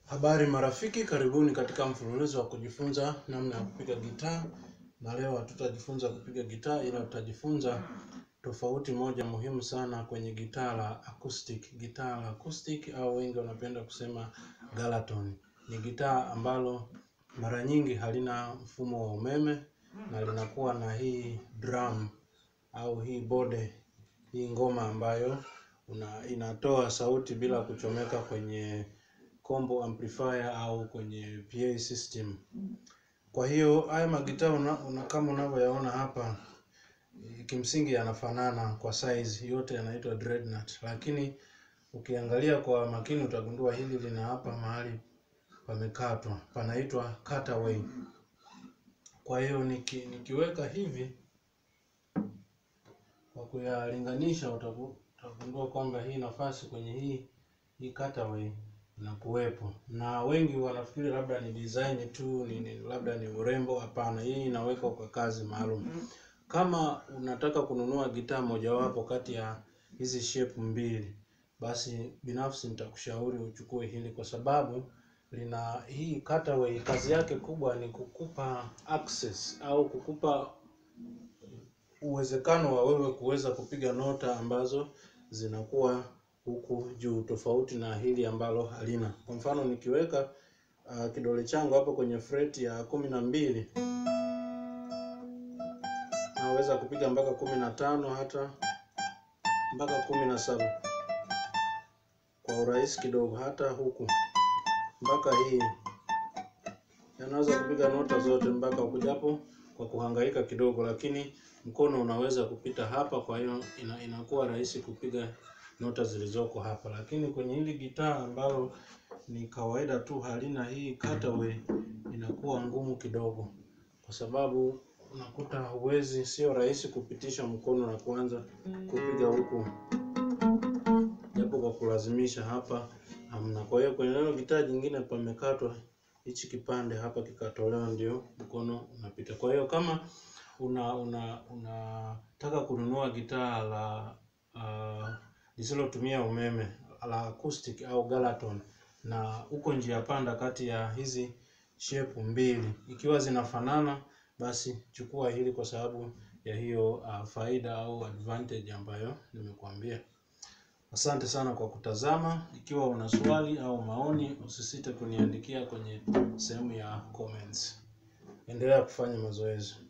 Habari marafiki, karibuni katika mfululizo wa kujifunza namna ya kupiga gitaa, na leo hatutajifunza kupiga gitaa, ila tutajifunza tofauti moja muhimu sana kwenye gitaa la acoustic. Gitaa la acoustic au wengi wanapenda kusema Galaton ni gitaa ambalo mara nyingi halina mfumo wa umeme na linakuwa na hii drum au hii bode, hii ngoma ambayo una, inatoa sauti bila kuchomeka kwenye combo amplifier au kwenye PA system. Kwa hiyo haya magitaa una, una, kama unavyoyaona hapa kimsingi yanafanana kwa size, yote yanaitwa dreadnought, lakini ukiangalia kwa makini utagundua hili lina hapa mahali pamekatwa, panaitwa cutaway. Kwa hiyo niki, nikiweka hivi kwa kuyalinganisha utagundua kwamba hii nafasi kwenye hii hii cutaway inakuwepo, na wengi wanafikiri labda ni design tu ni, ni labda ni urembo. Hapana, hii inawekwa kwa kazi maalum. Kama unataka kununua gitaa mojawapo kati ya hizi shape mbili, basi binafsi nitakushauri uchukue hili kwa sababu lina hii cutaway. Kazi yake kubwa ni kukupa access au kukupa uwezekano wa wewe kuweza kupiga nota ambazo zinakuwa huku juu, tofauti na hili ambalo halina. Kwa mfano nikiweka uh, kidole changu hapo kwenye fret ya kumi na mbili naweza kupiga mpaka kumi na tano hata mpaka kumi na saba kwa urahisi kidogo, hata huku mpaka hii yanaweza kupiga nota zote mpaka huku, japo kwa kuhangaika kidogo, lakini mkono unaweza kupita hapa. Kwa hiyo ina, inakuwa rahisi kupiga nota zilizoko hapa, lakini kwenye hili gitaa ambalo ni kawaida tu halina hii cutaway, inakuwa ngumu kidogo, kwa sababu unakuta huwezi, sio rahisi kupitisha mkono na kuanza kupiga huku, japo kwa kulazimisha hapa hamna. Kwa hiyo kwenye neno gitaa jingine pamekatwa hichi kipande hapa kikatolewa, ndio mkono unapita. Kwa hiyo kama una una unataka kununua gitaa la uh, lisilotumia umeme la acoustic au Galaton na uko njia panda kati ya hizi shape mbili, ikiwa zinafanana, basi chukua hili kwa sababu ya hiyo uh, faida au advantage ambayo nimekuambia. Asante sana kwa kutazama. Ikiwa una swali au maoni, usisite kuniandikia kwenye sehemu ya comments. Endelea kufanya mazoezi.